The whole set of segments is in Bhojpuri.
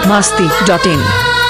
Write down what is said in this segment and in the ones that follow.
masti.in.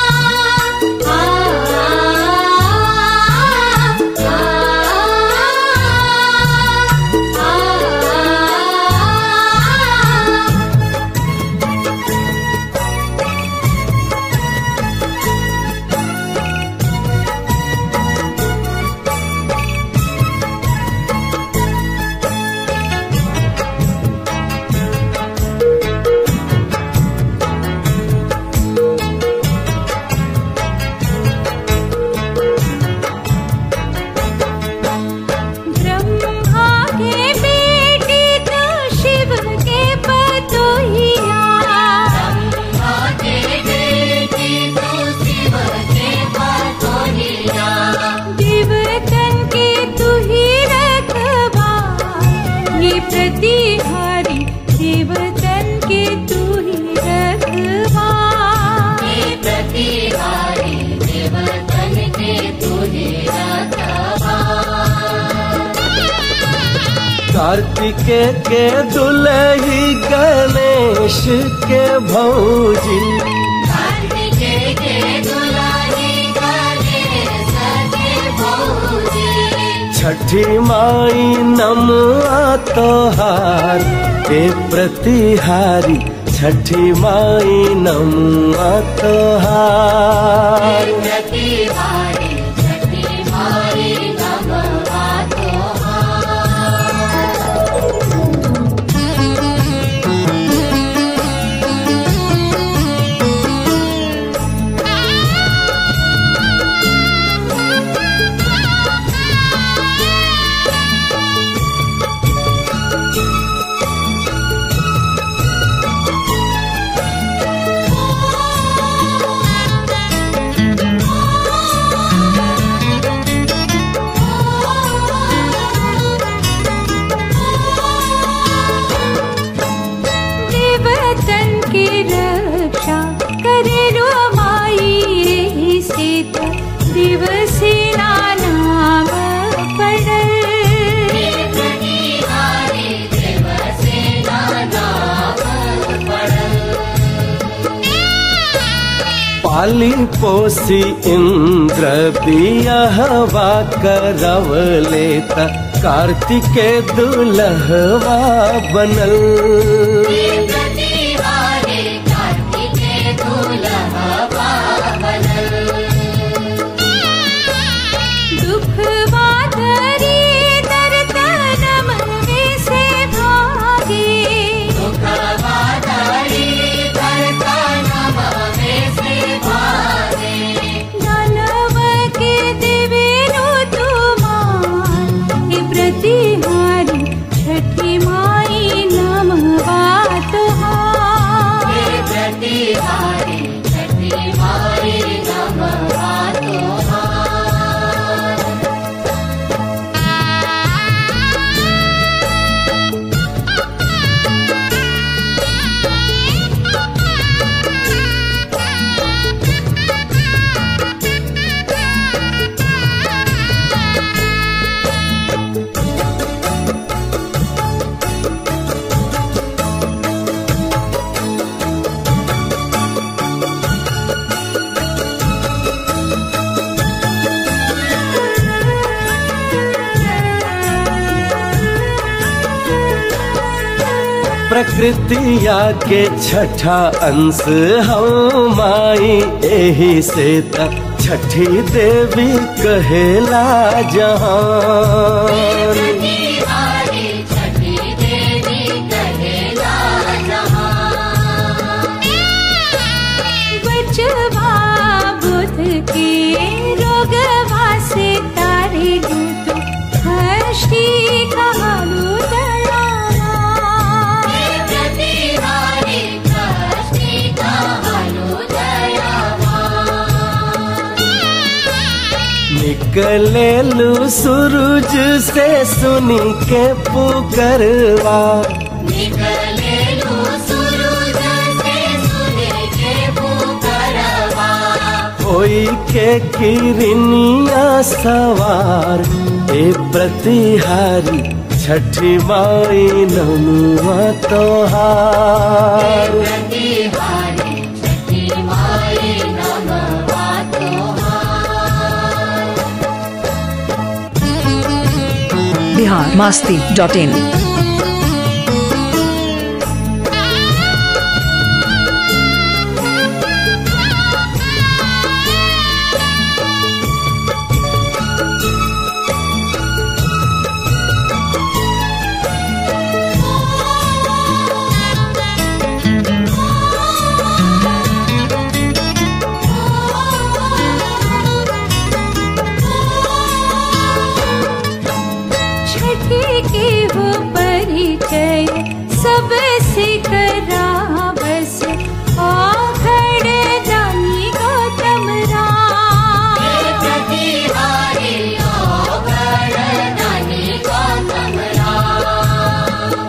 ब्रह्मा के बेटे तो शिव के पतोहिया ब्रह्मा के बेटे तो शिव के पतोहिया देवतन के तू ही रखवा ये प्रतिहारी देवतन के तू ही रखवा ये प्रतिहारी देवतन के तू ही रखवा कार्तिके के दुलही गणेश के भौजी छठी माई नमआ तोहार के प्रतिहारी छठी माई नमआ तोहार देवतन की रक्षा करे रो माई यही सीत दिवसेना नाम पड़ल पाली पोसी इंद्र बियहवा करव लेता कार्तिके दुलहवा बनल दुख बाधरी दर तनम में से भागे दुख बाधरी दर तनम में से भागे दानव के देवेरो तुमार हे प्रतिहारी छठी माई नमवा तुहार प्रतिहारी छठी माई नमवा तुहार प्रकृतिया के छठा अंश हम माई एही से त छठी देवी कहेला जहान बचवा बुध के रोगवा से तारे दूत हष्टी कहलु दयावा प्रतिहारी हष्टी कहलु दयावा निकलेलू सूरज से सुनी के पुकरवा निकलेलु सूरज से सुने के पुकारवा होई के किरनिया सवार ए प्रतिहारी छठी माई ननुआ तोहार प्रतिहारी छठी माई बिहार मास्ती डॉट इन छठी के वो परिचय सबसे करा बस आखड़ जानी गौतम राम प्रतिहारी ओघर दानी गौतम राम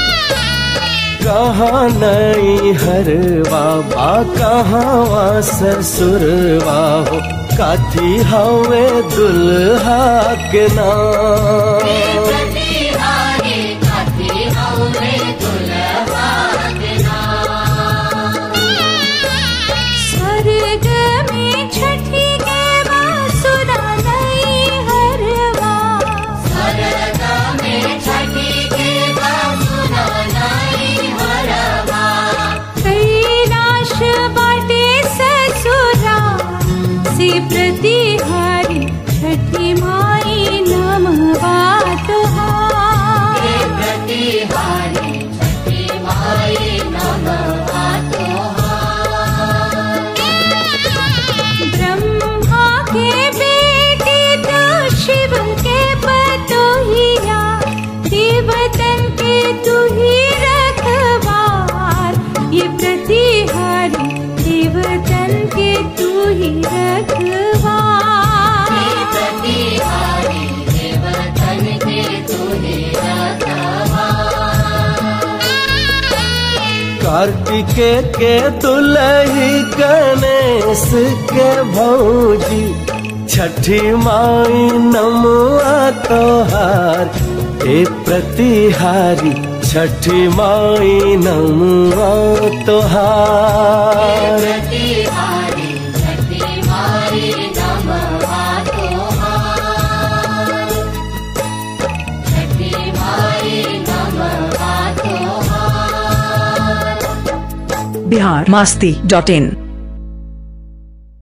कहाँ नई हरवा बा कहाँ ससुरवा हो काथी हवे दुल्हा के नाम प्रतिहारी काथी हवे दुल्हा के नाम स्वर्ग में छठी के बासुरा नई हरवा स्वर्ग में छठी के बासुरा नाई हरवा कैलाश बाटे ससुरा से प्रतिहारी छठी माई नमवा तुहार प्रतिहारी छठी माई नमः तोहार ब्रह्मा के बेटे तो शिव के पतोहिया देवतन के तू ही रखवार ये प्रतिहारी देवतन के तू ही रखवार प्रतिहारी देवतन के तुहे रखवा कार्तिके के दुलही गणेश के भौजी छठी माई नमुआ तोहार ए प्रतिहारी छठी माई नमुआ तोहार प्रतिहारी छठी माई नमः तोहार छठी माई नमः तोहार बिहार मास्ती डॉट इन